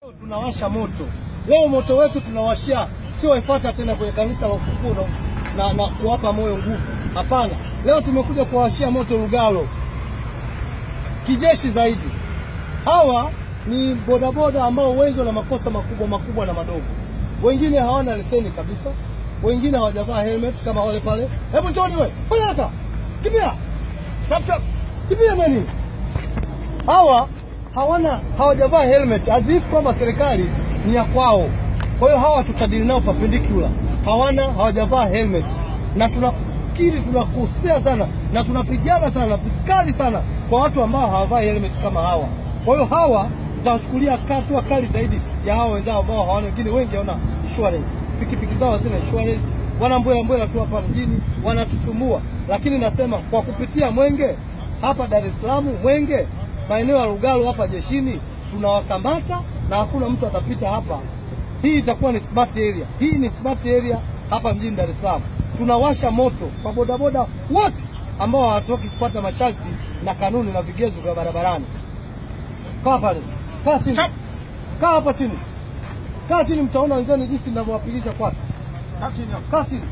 Leo tunawasha moto. Leo moto wetu tunawashia, sio ifuata tena kwenye kanisa la ufufuo na, na, na kuwapa moyo nguvu. Hapana, leo tumekuja kuwashia moto Lugalo kijeshi zaidi. Hawa ni bodaboda ambao wengi wana makosa makubwa makubwa na madogo, wengine hawana leseni kabisa, wengine hawajavaa helmet kama wale pale. Hebu njoni we, fanya haraka, kimbia Tap, tap. kimbia meni. Hawa hawana hawajavaa helmet azifu kwamba serikali ni ya kwao. Kwa hiyo hawa tutadili nao perpendicular, hawana hawajavaa helmet, na tunakiri tunakosea sana na tunapigana sana vikali sana kwa watu ambao hawavai helmet kama hawa. Kwa hiyo hawa tutawachukulia hatua kali zaidi ya hawa wenzao ambao hawana, wengine wengi hawana insurance, pikipiki zao hazina insurance, wana mbwela mbwela tu hapa mjini wanatusumbua. Lakini nasema kwa kupitia Mwenge hapa Dar es Salaam, Mwenge maeneo ya Lugalo hapa jeshini tunawakamata na hakuna mtu atapita hapa. Hii itakuwa ni smart area, hii ni smart area hapa mjini Dar es Salaam. Tunawasha moto kwa bodaboda wote ambao hawatoki kufuata masharti na kanuni na vigezo vya barabarani. Kaa pale, kaa chini, kaa hapa chini, kaa chini, mtaona wenzeni jinsi ninavyowapigisha kwata. Kaa chini, kaa chini.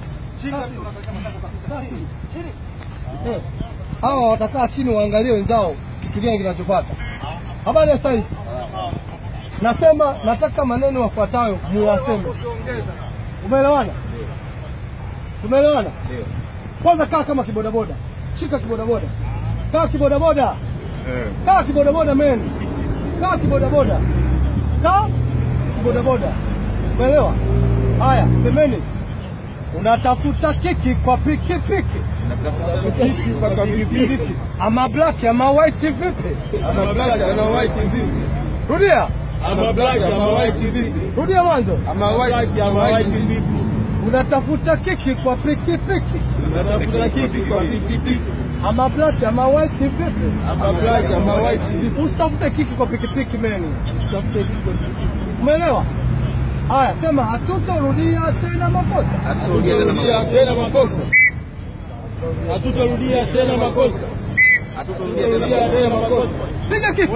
Kaa chini. Eh, hawa watakaa chini waangalie wenzao kitu gani kinachopata. Habari ya saizi, nasema nataka maneno yafuatayo muwaseme. Umeelewana? Tumeelewana? Kwanza kaa kama kibodaboda, shika kibodaboda, kaa kibodaboda, kaa kibodaboda men, kaa kibodaboda, kaa kibodaboda. Umeelewa? Haya, semeni, unatafuta kiki kwa pikipiki Kiki mpaka pikipiki. ama black ama white vipi? Ama black ama white vipi? Rudia, Ama black ama white vipi? rudia mwanzo. Ama white ama white vipi? Unatafuta kiki kwa pikipiki Unatafuta kiki kwa pikipiki. ama black ama white vipi? Ama black ama white vipi? Usitafute kiki kwa pikipiki meni, usitafute kiki kwa pikipiki. Umeelewa? Haya, sema hatutorudia tena makosa. Haturudia tena makosa. Hatutarudia tena makosa. Haturudia tena makosa. Piga kiki,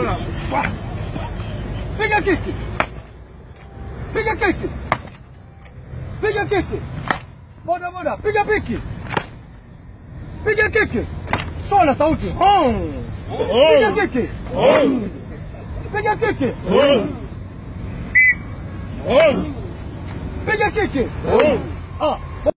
piga kiki, piga kiki, piga kiki, boda boda, piga piki, piga kiki, toa na sauti, Hong. piga kiki, piga kiki, piga kiki. Ah,